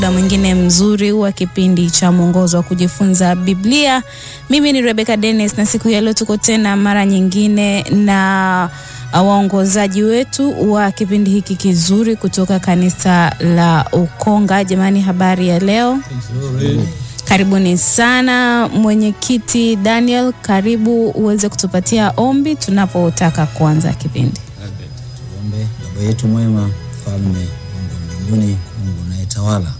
muda mwingine mzuri wa kipindi cha mwongozo wa kujifunza Biblia. Mimi ni Rebecca Dennis na siku ya leo tuko tena mara nyingine na waongozaji wetu wa kipindi hiki kizuri kutoka kanisa la Ukonga. Jamani, habari ya leo? Karibuni sana. Mwenyekiti Daniel, karibu uweze kutupatia ombi tunapotaka kuanza kipindi. Tuombe. Baba yetu mwema, mfalme Mungu wa mbinguni, Mungu unayetawala,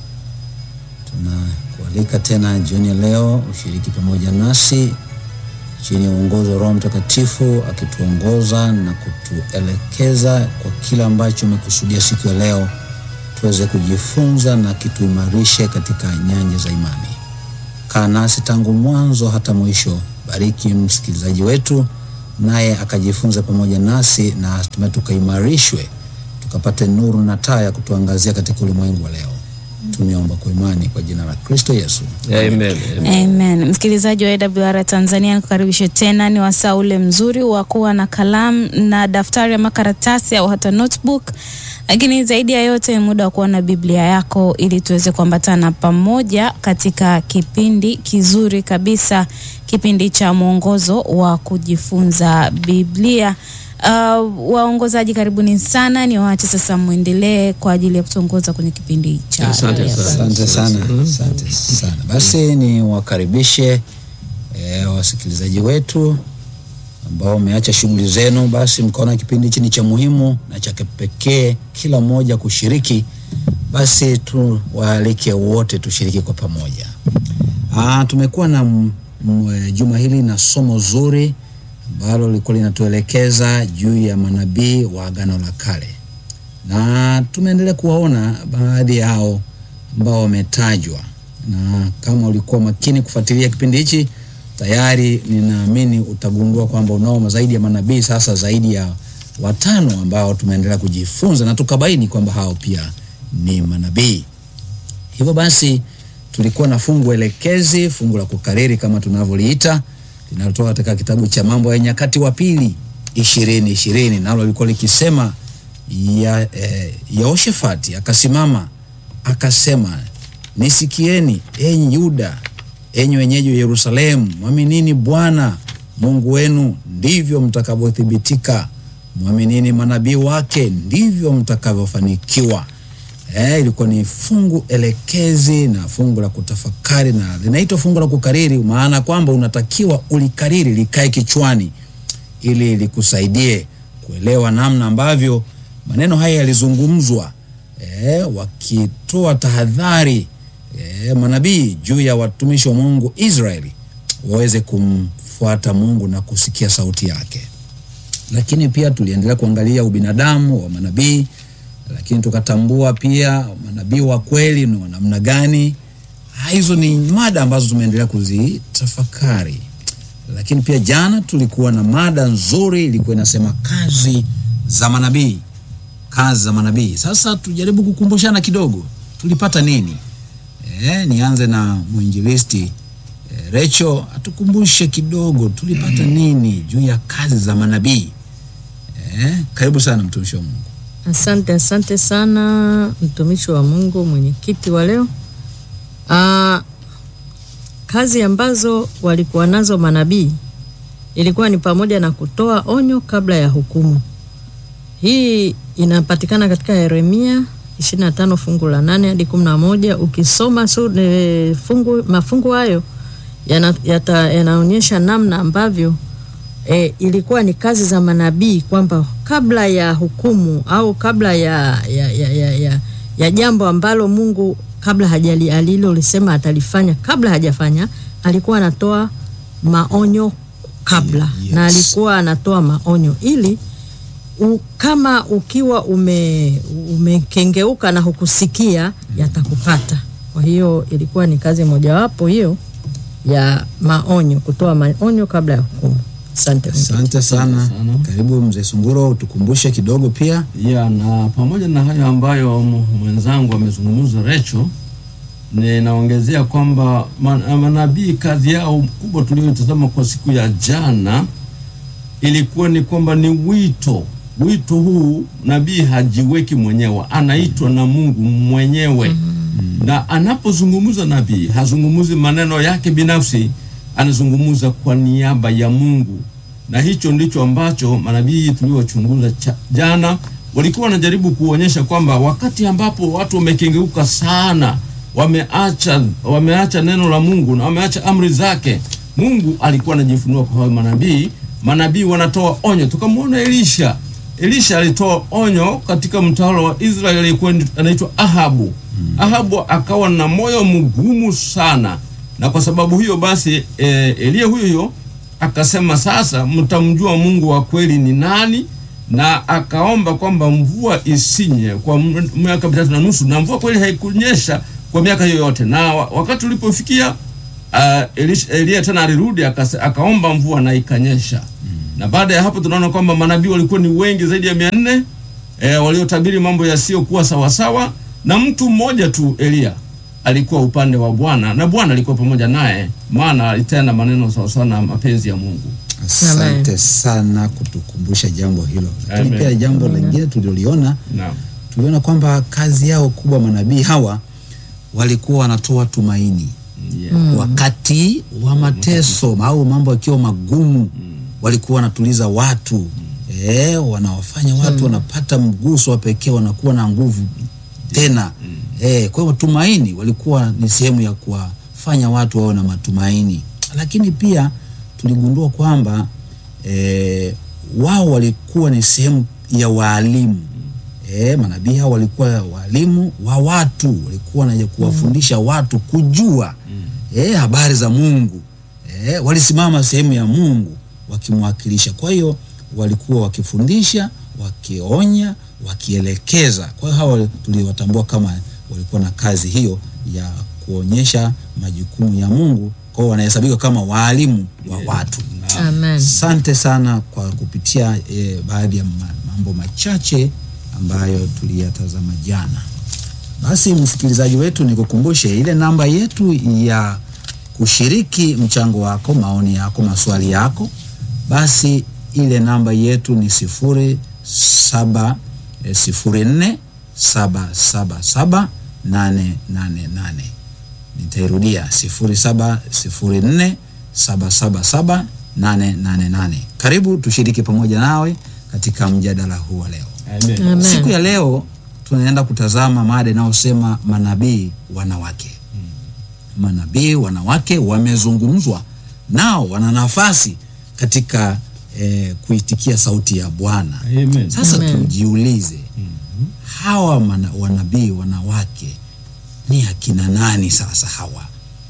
tunakualika tena jioni ya leo ushiriki pamoja nasi chini ya uongozi wa Roho Mtakatifu akituongoza na kutuelekeza kwa kila ambacho umekusudia siku ya leo tuweze kujifunza na kituimarishe katika nyanja za imani. Kaa nasi tangu mwanzo hata mwisho. Bariki msikilizaji wetu, naye akajifunza pamoja nasi na hatimaye tukaimarishwe, tukapate nuru na taa ya kutuangazia katika ulimwengu wa leo. Tumeomba kwa imani kwa jina la Kristo Yesu. Amen. Amen. Msikilizaji wa AWR Tanzania, nikukaribishe tena. Ni wasaa ule mzuri wa kuwa na kalamu na daftari ama karatasi au hata notebook, lakini zaidi ya yote muda wa kuwa na Biblia yako ili tuweze kuambatana pamoja katika kipindi kizuri kabisa, kipindi cha mwongozo wa kujifunza Biblia. Uh, waongozaji karibuni sana, ni waache sasa mwendelee kwa ajili ya kutuongoza kwenye kipindi cha Asante leo. sana. Asante sana, asante sana. Basi ni wakaribishe e, wasikilizaji wetu ambao wameacha shughuli zenu, basi mkaona kipindi hichi ni cha muhimu na cha kipekee, kila mmoja kushiriki, basi tuwaalike wote tushiriki kwa pamoja. Ah, tumekuwa na m- m- juma hili na somo zuri ambalo lilikuwa linatuelekeza juu ya manabii wa Agano la Kale na tumeendelea kuwaona baadhi yao ambao wametajwa, na kama ulikuwa makini kufuatilia kipindi hichi, tayari ninaamini utagundua kwamba unao zaidi ya manabii sasa zaidi ya watano ambao tumeendelea kujifunza na tukabaini kwamba hao pia ni manabii. Hivyo basi tulikuwa na fungu elekezi, fungu la kukariri kama tunavyoliita, linalotoka katika kitabu cha Mambo ya Nyakati wa Pili ishirini ishirini, nalo lilikuwa likisema ya, eh, Yehoshafati akasimama akasema, nisikieni enyi Yuda, enyi wenyeji wa Yerusalemu, mwaminini Bwana Mungu wenu, ndivyo mtakavyothibitika. Mwaminini manabii wake, ndivyo mtakavyofanikiwa. Eh, ilikuwa ni fungu elekezi na fungu la kutafakari na linaitwa fungu la kukariri, maana kwamba unatakiwa ulikariri likae kichwani ili likusaidie kuelewa namna ambavyo maneno haya yalizungumzwa, eh, wakitoa tahadhari eh, manabii juu ya watumishi wa Mungu Israeli waweze kumfuata Mungu na kusikia sauti yake. Lakini pia tuliendelea kuangalia ubinadamu wa manabii, lakini tukatambua pia manabii wa kweli ni wa namna gani. Ah, Hizo ni mada ambazo tumeendelea kuzitafakari lakini pia jana tulikuwa na mada nzuri ilikuwa inasema kazi za manabii kazi za manabii sasa tujaribu kukumbushana kidogo tulipata nini e, nianze na mwinjilisti e, recho atukumbushe kidogo tulipata nini juu ya kazi za manabii e, karibu sana mtumishi wa mungu Asante, asante sana mtumishi wa Mungu, mwenyekiti wa leo. Aa, kazi ambazo walikuwa nazo manabii ilikuwa ni pamoja na kutoa onyo kabla ya hukumu. Hii inapatikana katika Yeremia 25 fungu la 8 hadi 11. Ukisoma su, e, fungu, mafungu hayo yana- yata- yanaonyesha namna ambavyo e, ilikuwa ni kazi za manabii kwamba kabla ya hukumu au kabla ya, ya, ya, ya, ya, ya jambo ambalo Mungu kabla hajali alilolisema atalifanya kabla hajafanya, alikuwa anatoa maonyo kabla Yes. na alikuwa anatoa maonyo ili u, kama ukiwa ume umekengeuka na hukusikia yatakupata. Kwa hiyo ilikuwa ni kazi mojawapo hiyo ya maonyo, kutoa maonyo kabla ya hukumu. Asante. asante sana sana. karibu mzee sunguro utukumbushe kidogo pia ya na pamoja na hayo ambayo m- mwenzangu amezungumza Recho, ninaongezea kwamba ma- manabii kazi yao kubwa tuliyotazama kwa siku ya jana ilikuwa ni kwamba ni wito. Wito huu nabii hajiweki mwenyewe, anaitwa na Mungu mwenyewe na anapozungumza nabii hazungumuzi maneno yake binafsi, anazungumza kwa niaba ya Mungu, na hicho ndicho ambacho manabii tuliochunguza cha- jana walikuwa wanajaribu kuonyesha kwamba wakati ambapo watu wamekengeuka sana, wameacha wameacha neno la Mungu na wameacha amri zake, Mungu alikuwa anajifunua kwa hao manabii. Manabii wanatoa onyo. Tukamwona Elisha. Elisha alitoa onyo katika mtawala wa Israeli aliyekuwa anaitwa Ahabu. Ahabu akawa na moyo mgumu sana, na kwa sababu hiyo basi e, Eliya huyo huyo akasema sasa mtamjua Mungu wa kweli ni nani, na akaomba kwamba mvua isinye kwa m- miaka mitatu na nusu, na mvua kweli haikunyesha kwa miaka hiyo yote. Na wa- wakati ulipofikia uh, Elisha- Eliya tena alirudi akase- akaomba mvua na ikanyesha. Na baada ya hapo tunaona kwamba manabii walikuwa ni wengi zaidi ya mia nne e, waliotabiri mambo yasiyokuwa sawasawa, na mtu mmoja tu Eliya alikuwa upande wa Bwana na Bwana alikuwa pamoja naye, maana alitenda maneno sawasawa na mapenzi ya Mungu. Asante sana kutukumbusha jambo hilo, lakini Amen. pia jambo lingine tuliloliona, Naam. tuliona kwamba kazi yao kubwa manabii hawa walikuwa wanatoa tumaini Yeah. wakati wa mateso au mambo yakiwa magumu, walikuwa wanatuliza watu eh, wanawafanya watu wanapata mguso wa pekee, wanakuwa na nguvu tena eh. Kwa hiyo tumaini walikuwa ni sehemu ya kuwafanya watu wawe na matumaini, lakini pia tuligundua kwamba eh, wao walikuwa ni sehemu ya waalimu eh, manabii hao walikuwa walimu wa watu, walikuwa wanaja kuwafundisha watu kujua eh, habari za Mungu eh, walisimama sehemu ya Mungu wakimwakilisha. Kwa hiyo walikuwa wakifundisha, wakionya, wakielekeza. Kwa hiyo hawa tuliwatambua kama walikuwa na kazi hiyo ya kuonyesha majukumu ya Mungu, kwa hiyo wanahesabika kama waalimu wa watu. Amen. Asante sana kwa kupitia eh, baadhi ya ma- mambo machache ambayo tuliyatazama jana. Basi msikilizaji wetu, nikukumbushe ile namba yetu ya kushiriki mchango wako, maoni yako, maswali yako. Basi ile namba yetu ni sifuri saba eh, sifuri nne saba saba saba nane nane nane. Nitairudia sifuri saba sifuri nne saba saba saba nane nane nane. Karibu tushiriki pamoja nawe katika mjadala huu wa leo. Amen. Amen. Siku ya leo tunaenda kutazama mada inayosema manabii wanawake. Manabii wanawake wamezungumzwa, nao wana nafasi katika eh, kuitikia sauti ya Bwana. Amen. Sasa Amen. tujiulize, hawa mana, wanabii wanawake ni akina nani? Sasa hawa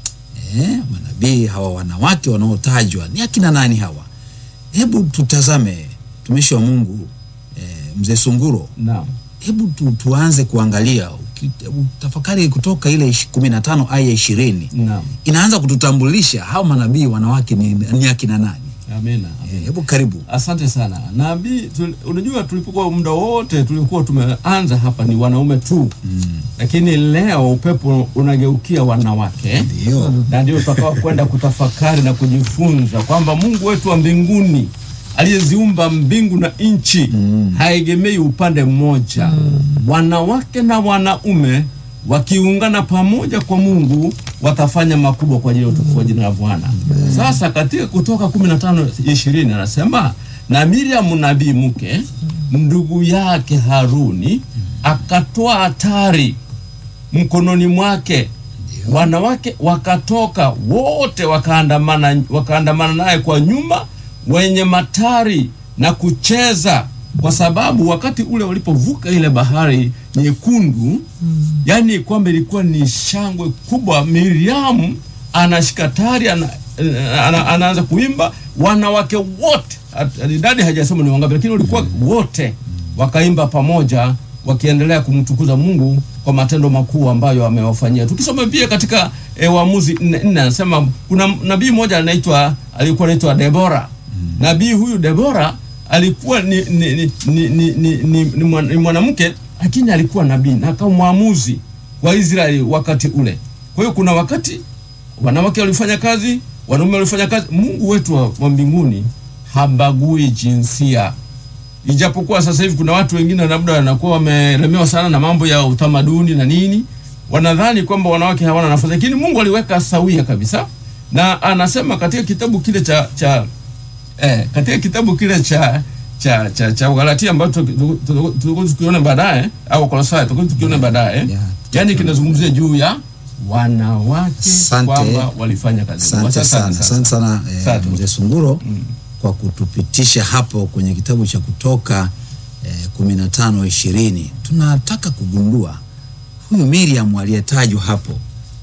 eh, manabii hawa wanawake wanaotajwa ni akina nani hawa? Hebu tutazame mtumishi wa Mungu eh, mzee Sunguro, Naam. hebu tu, tuanze kuangalia uki- hebu tafakari kutoka ile ishi- kumi na tano aya ishirini Naam. inaanza kututambulisha hawa manabii wanawake ni, ni akina nani? Amina. Eh, hebu karibu. Asante sana nabii. tul- Unajua, tulipokuwa muda wote tulikuwa tumeanza hapa ni wanaume tu Mm, lakini leo upepo unageukia wanawake Ndio. na ndio tutakao kwenda kutafakari na kujifunza kwamba Mungu wetu wa mbinguni aliyeziumba mbingu na nchi Mm. haegemei upande mmoja. Wanawake na wanaume wakiungana pamoja kwa Mungu watafanya makubwa kwa ajili ya utukufu wa jina la Bwana. Sasa katika Kutoka 15 20 anasema na Miriam nabii mke ndugu yake Haruni akatoa hatari mkononi mwake wanawake wakatoka wote wakaandamana wakaandamana naye kwa nyuma wenye matari na kucheza kwa sababu wakati ule walipovuka ile bahari nyekundu yani kwamba ilikuwa ni shangwe kubwa miriamu anashika tari ana, ana, anaanza kuimba wanawake wote at- idadi hajasema ni wangapi lakini walikuwa wote wakaimba pamoja wakiendelea kumtukuza Mungu kwa matendo makuu ambayo amewafanyia. Tukisoma pia katika e, Waamuzi nne nne anasema kuna nabii mmoja anaitwa alikuwa anaitwa Debora. Nabii huyu Debora alikuwa ni ni ni ni, ni, ni, ni, ni, mwan- ni mwanamke lakini alikuwa nabii na akawa mwamuzi wa Israeli wakati ule. Kwa hiyo kuna wakati wanawake walifanya kazi, wanaume walifanya kazi. Mungu wetu wa, wa mbinguni habagui jinsia ijapokuwa sasa hivi kuna watu wengine labda wanakuwa wamelemewa sana na mambo ya utamaduni na nini, wanadhani kwamba wanawake hawana nafasi, lakini Mungu aliweka sawia kabisa, na anasema katika kitabu kile cha cha eh, katika kitabu kile cha cha cha, cha Galatia ambacho tutakuwa tukiona baadaye au Kolosai tutakuwa tukiona baadaye, Yeah. yani kinazungumzia juu ya wanawake Asante. kwamba walifanya kazi. Asante sana, asante sana eh, Asante. mzee Sunguro kwa kutupitisha hapo kwenye kitabu cha Kutoka eh, kumi na tano ishirini. Tunataka kugundua huyu Miriam aliyetajwa hapo,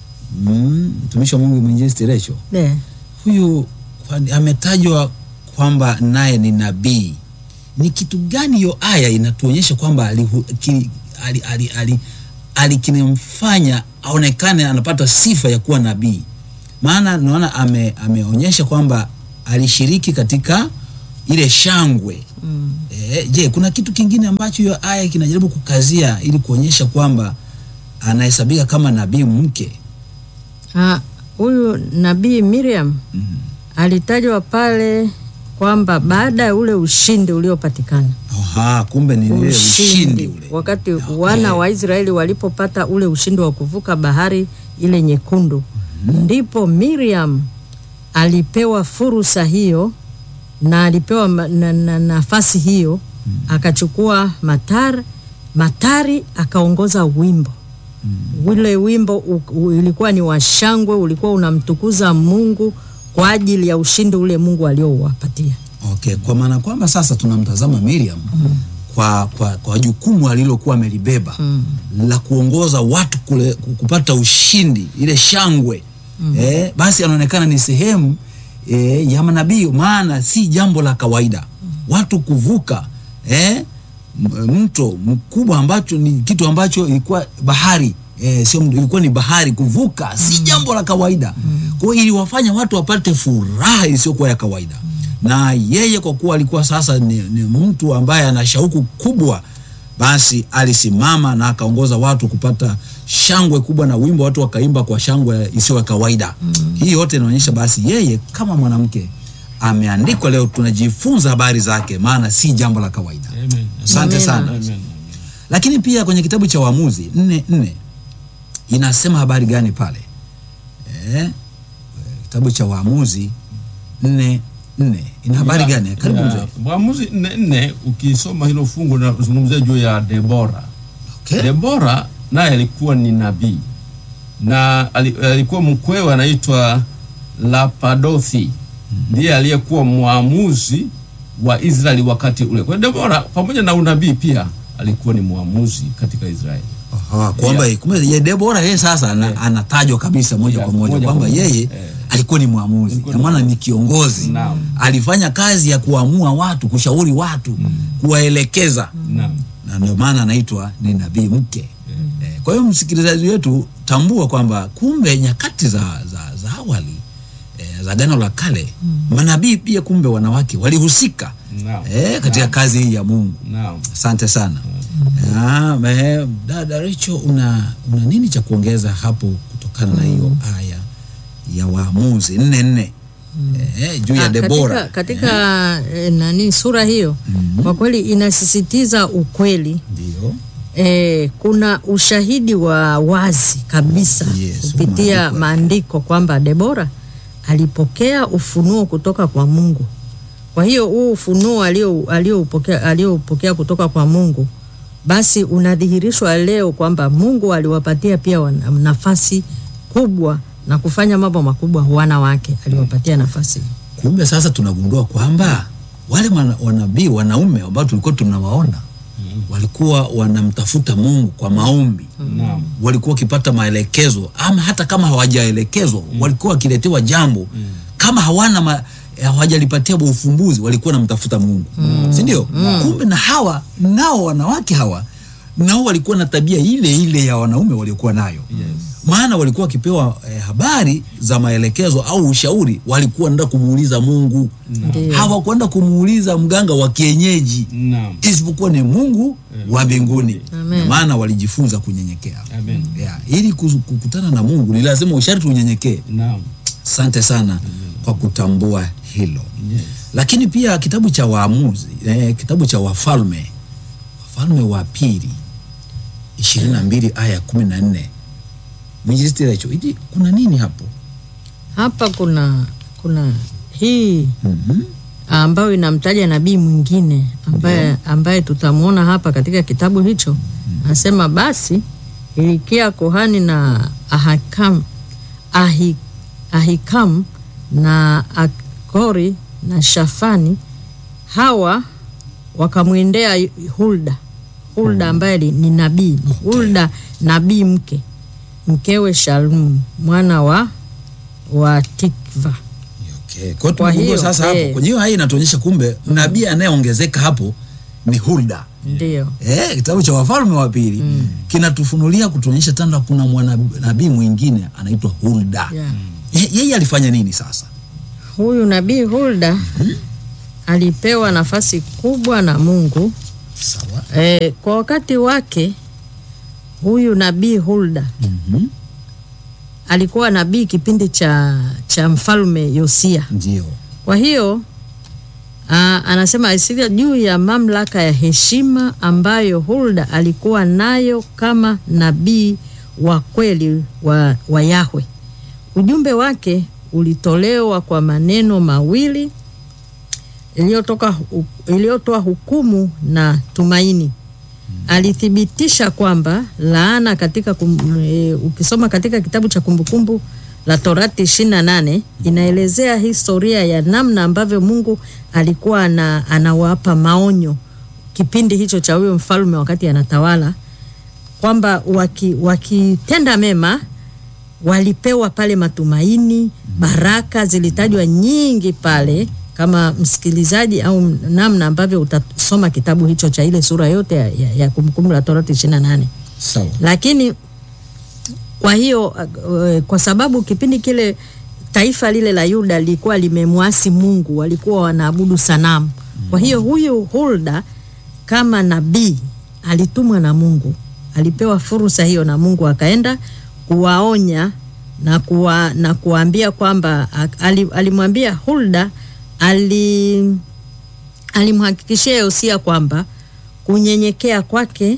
Mm, mtumishi wa Mungu mwinjilisti Recho, Eh, huyu kwani ametajwa kwamba naye ni nabii. Ni kitu gani hiyo aya inatuonyesha kwamba alihu- ki- ali- ali- ali- ali- kinamfanya aonekane anapata sifa ya kuwa nabii? Maana naona ame, ameonyesha kwamba alishiriki katika ile shangwe mm. E, je, kuna kitu kingine ambacho hiyo aya kinajaribu kukazia ili kuonyesha kwamba anahesabika kama nabii mke? Ah, huyu nabii Miriam Mhm. alitajwa pale kwamba baada ya ule ushindi uliopatikana Aha, kumbe ni ile ushindi ule. wakati Okay. wana wa Israeli walipopata ule ushindi wa kuvuka bahari ile nyekundu, ndipo Miriam alipewa fursa hiyo na alipewa ma- na, na, nafasi hiyo akachukua matar matari akaongoza wimbo ule wimbo u, u, ilikuwa ni washangwe, ulikuwa unamtukuza Mungu kwa ajili ya ushindi ule Mungu aliouwapatia. Okay, kwa maana kwamba sasa tunamtazama Miriam kwa, kwa, kwa jukumu alilokuwa amelibeba la kuongoza watu kule, kupata ushindi ile shangwe eh, basi anaonekana ni sehemu eh, ya manabii, maana si jambo la kawaida watu kuvuka eh, m- mto mkubwa ambacho ni kitu ambacho ilikuwa bahari eh, sio mto, ilikuwa ni bahari kuvuka si jambo la kawaida kwa hiyo iliwafanya watu wapate furaha isiyokuwa ya kawaida na yeye kwa kuwa alikuwa sasa ni, ni mtu ambaye ana shauku kubwa basi alisimama na akaongoza watu kupata shangwe kubwa na wimbo watu wakaimba kwa shangwe isiyo ya kawaida hii yote inaonyesha basi yeye kama mwanamke ameandikwa leo tunajifunza habari zake maana si jambo la kawaida Amen. asante Amina. sana Amen. lakini pia kwenye kitabu cha Waamuzi nne nne inasema habari gani pale eh? Kitabu cha Waamuzi nne nne ina habari Ya- gani? Karibu ya, mzee. Waamuzi nne nne, ukisoma hilo fungu linazungumzia juu ya Debora. Okay. Debora naye alikuwa ni nabii na ali- alikuwa mkwewe anaitwa Lapadothi, ndiye aliyekuwa mwamuzi wa Israeli wakati ule. Kwa hiyo Debora pamoja na unabii pia alikuwa ni mwamuzi katika Israeli. Aha, kwamba kumbe ye Debora yeye sasa ana, anatajwa kabisa moja Yeah, kwa moja moja kwamba kwa moja. yeye Eh. alikuwa ni mwamuzi, Alikuwa kwa ni maana ni kiongozi. Naam. Alifanya kazi ya kuamua watu, kushauri watu, kuwaelekeza Naam. na ndio maana anaitwa ni nabii mke. Eh, kwa hiyo msikilizaji wetu, tambua kwamba kumbe nyakati za, za, za awali eh, za Agano la Kale manabii pia kumbe wanawake walihusika Naam. eh, katika kazi hii ya Mungu. Naam. Asante sana. Ah, me, dada Richo, una, una nini cha kuongeza hapo kutokana na hiyo aya ya Waamuzi nne nne eh, juu ya Ah, Debora Katika, katika eh, nani sura hiyo kwa kweli inasisitiza ukweli ndio eh, kuna ushahidi wa wazi kabisa Yes, kupitia maandiko. maandiko kwamba Debora alipokea ufunuo kutoka kwa Mungu. Kwa hiyo huu ufunuo alio- alioupokea alioupokea kutoka kwa Mungu basi unadhihirishwa leo kwamba Mungu aliwapatia pia wana- nafasi kubwa na kufanya mambo makubwa wanawake, aliwapatia nafasi hiyo. Kumbe sasa tunagundua kwamba wale wana- wanabii wanaume ambao tulikuwa tunawaona walikuwa wanamtafuta Mungu kwa maombi, Naam. walikuwa wakipata maelekezo, ama hata kama hawajaelekezwa walikuwa wakiletewa jambo kama hawana ma, eh, hawajalipatia ufumbuzi, walikuwa wanamtafuta Mungu, si ndio? Kumbe na hawa nao wanawake hawa nao walikuwa na tabia ile ile ya wanaume waliokuwa nayo Yes. maana walikuwa wakipewa eh, habari za maelekezo au ushauri, walikuwa wanaenda kumuuliza Mungu, Ndiyo. hawakwenda kumuuliza mganga wa kienyeji, Naam. isipokuwa ni Mungu wa mbinguni. Amen. Maana walijifunza kunyenyekea. Amen. Yeah, ili kuzu- kukutana na Mungu ni lazima usharti unyenyekee. Naam. Asante sana kwa kutambua hilo. Yes. Lakini pia kitabu cha Waamuzi eh, kitabu cha Wafalme, Wafalme wa pili ishirini na mbili aya ya kumi na nne mwinjilisti Recho, hivi kuna nini hapo? Hapa kuna kuna hii Mhm. ambayo inamtaja nabii mwingine ambaye, ambaye tutamwona hapa katika kitabu hicho. Anasema basi Hilikia kuhani na Ahikam, Ahi, Ahikam na Akori na Shafani hawa wakamwendea Hulda Hulda ambaye li- ni nabii Hulda nabii mke mkewe Shalum mwana wa wa Tikva. Okay. Kwa hiyo Kwa tumegundua hiyo, sasa hapo. eh. Kwa hiyo hii inatuonyesha kumbe nabii anayeongezeka hapo ni Hulda. Ndio. Eh, kitabu cha Wafalme wa pili kinatufunulia kutuonyesha tanda kuna mwanabii mwingine anaitwa Hulda. Yeah. Eh, yeye alifanya nini sasa? Huyu nabii Hulda alipewa nafasi kubwa na Mungu Sawa. e, kwa wakati wake. Huyu nabii Hulda Mhm. alikuwa nabii kipindi cha, cha mfalme Yosia. Ndio. Kwa hiyo aa, anasema asilia juu ya mamlaka ya heshima ambayo Hulda alikuwa nayo kama nabii wa kweli wa, wa Yahwe. Ujumbe wake ulitolewa kwa maneno mawili iliyotoka hu- iliyotoa hukumu na tumaini. Alithibitisha kwamba laana katika kum, e, ukisoma katika kitabu cha Kumbukumbu la Torati 28 inaelezea historia ya namna ambavyo Mungu alikuwa ana, anawapa maonyo kipindi hicho cha huyo mfalme wakati anatawala kwamba waki- wakitenda mema walipewa pale matumaini, baraka zilitajwa nyingi pale, kama msikilizaji au namna ambavyo utasoma kitabu hicho cha ile sura yote ya, ya, ya Kumbukumbu la Torati 28 Sawa. lakini kwa hiyo uh, kwa sababu kipindi kile taifa lile la Yuda lilikuwa limemwasi Mungu, walikuwa wanaabudu sanamu. Kwa hiyo huyu Hulda kama nabii alitumwa na Mungu, alipewa fursa hiyo na Mungu, akaenda kuwaonya na kuwa, na kuwaambia kwamba ak- ali- alimwambia Hulda ali alimhakikishia Yosia kwamba kunyenyekea kwake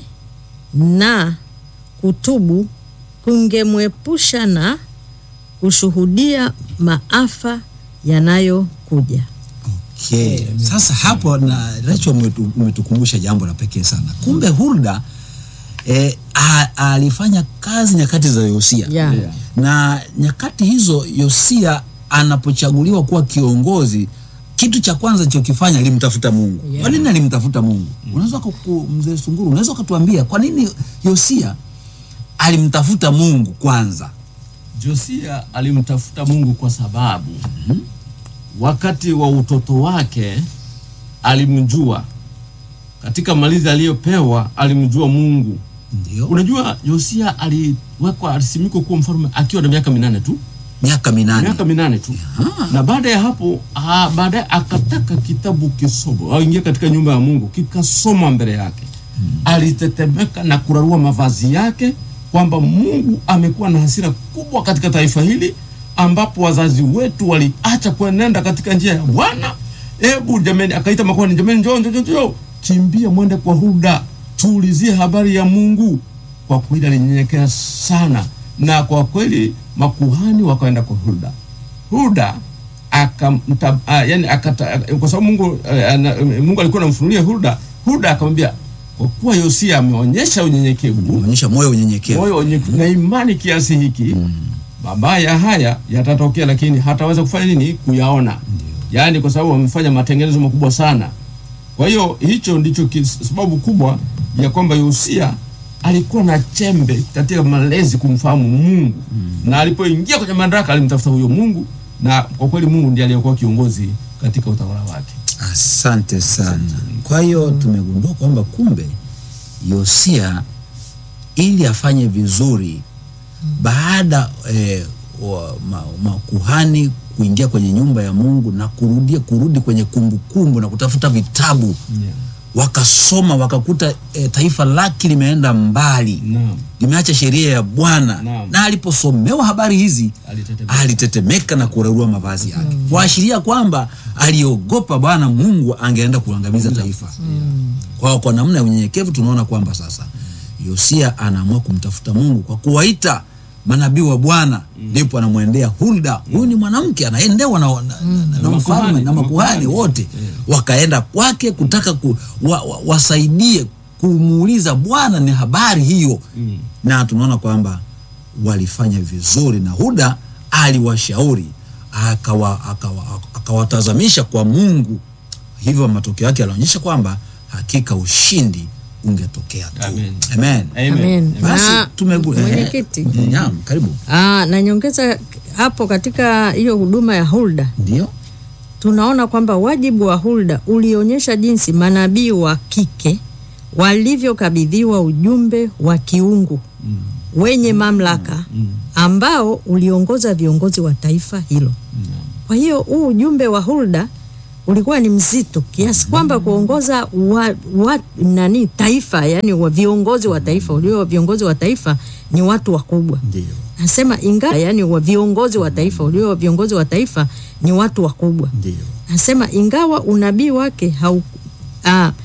na kutubu kungemwepusha na kushuhudia maafa yanayokuja. Okay. Sasa hapo na Rachel umetu- umetukumbusha jambo la pekee sana. Kumbe Hulda eh, a- alifanya kazi nyakati za Yosia. Yeah. Yeah. Na nyakati hizo Yosia anapochaguliwa kuwa kiongozi kitu cha kwanza chokifanya alimtafuta Mungu. Yeah. Kwa nini alimtafuta Mungu? Unaweza kuku- mzee Sunguru, unaweza ukatuambia kwa nini Yosia alimtafuta Mungu kwanza? Josia alimtafuta Mungu kwa sababu wakati wa utoto wake alimjua, katika malizi aliyopewa alimjua Mungu. Ndio. Unajua, Yosia aliwekwa alisimikwa kuwa mfalme akiwa na miaka minane tu, Miaka minane. miaka minane tu, na baada ya hapo ah, baadaye akataka kitabu kisomo, aingia katika nyumba ya Mungu, kikasomwa mbele yake. Alitetemeka na kurarua mavazi yake kwamba Mungu amekuwa na hasira kubwa katika taifa hili, ambapo wazazi wetu waliacha kuenenda katika njia ya Bwana. Hebu jameni, akaita makuhani, jameni, njoo njoo njoo, njoo, kimbia mwende kwa Hulda, tuulizie habari ya Mungu. Kwa kweli alinyenyekea sana, na kwa kweli makuhani wakaenda kwa Hulda. Hulda akamta, uh, yani akata, kwa sababu Mungu, uh, ana, Mungu alikuwa anamfunulia Hulda. Hulda akamwambia kwa kuwa Yosia ameonyesha unyenyekevu, Onyesha moyo unyenyekevu. moyo wenye na imani kiasi hiki, mabaya haya yatatokea, lakini hataweza kufanya nini? Kuyaona. Yaani kwa sababu wamefanya matengenezo makubwa sana. Kwa hiyo hicho ndicho kis- sababu kubwa ya kwamba Yosia alikuwa na chembe katika malezi kumfahamu Mungu na alipoingia kwenye madaraka alimtafuta huyo Mungu, na kwa kweli Mungu ndiye aliyekuwa kiongozi katika utawala wake. Asante sana. Kwa hiyo tumegundua kwamba kumbe Yosia ili afanye vizuri baada eh, wa- ma- makuhani kuingia kwenye nyumba ya Mungu na kurudia kurudi kwenye kumbukumbu na kutafuta vitabu wakasoma wakakuta eh, taifa lake limeenda mbali Naam. limeacha sheria ya Bwana Naam. na aliposomewa habari hizi Alitetemeka. alitetemeka na kurarua mavazi yake kuashiria kwamba aliogopa Bwana Mungu angeenda kuangamiza taifa. Kwa hiyo kwa namna ya unyenyekevu tunaona kwamba sasa Yosia anaamua kumtafuta Mungu kwa kuwaita manabii wa Bwana ndipo anamwendea Hulda. Huyu ni mwanamke anaendewa na, na, na, na mfalme makuhani, na makuhani makuhani. wote wakaenda kwake kutaka ku, wa, wa, wasaidie kumuuliza Bwana ni habari hiyo Mm. na tunaona kwamba walifanya vizuri na Huda aliwashauri akawa- akawa- akawatazamisha kwa Mungu. Hivyo matokeo yake yalionyesha kwamba hakika ushindi ungetokea tu. Amen. Amen. Amen. Amen. Basi Na tumegu- eh, mwenyekiti. eh, naam, karibu. Ah, na nyongeza hapo katika hiyo huduma ya Hulda Ndio. tunaona kwamba wajibu wa Hulda ulionyesha jinsi manabii wa kike walivyokabidhiwa ujumbe wa kiungu wenye mamlaka ambao uliongoza viongozi wa taifa hilo. Kwa hiyo huu ujumbe wa Hulda ulikuwa ni mzito kiasi kwamba kuongoza wa, wa, nani taifa yani wa viongozi wa taifa ulio viongozi wa taifa ni watu wakubwa. Ndio. Nasema ingawa yani wa viongozi wa taifa ulio viongozi wa taifa ni watu wakubwa. Ndio. Nasema ingawa unabii wake hau, ah,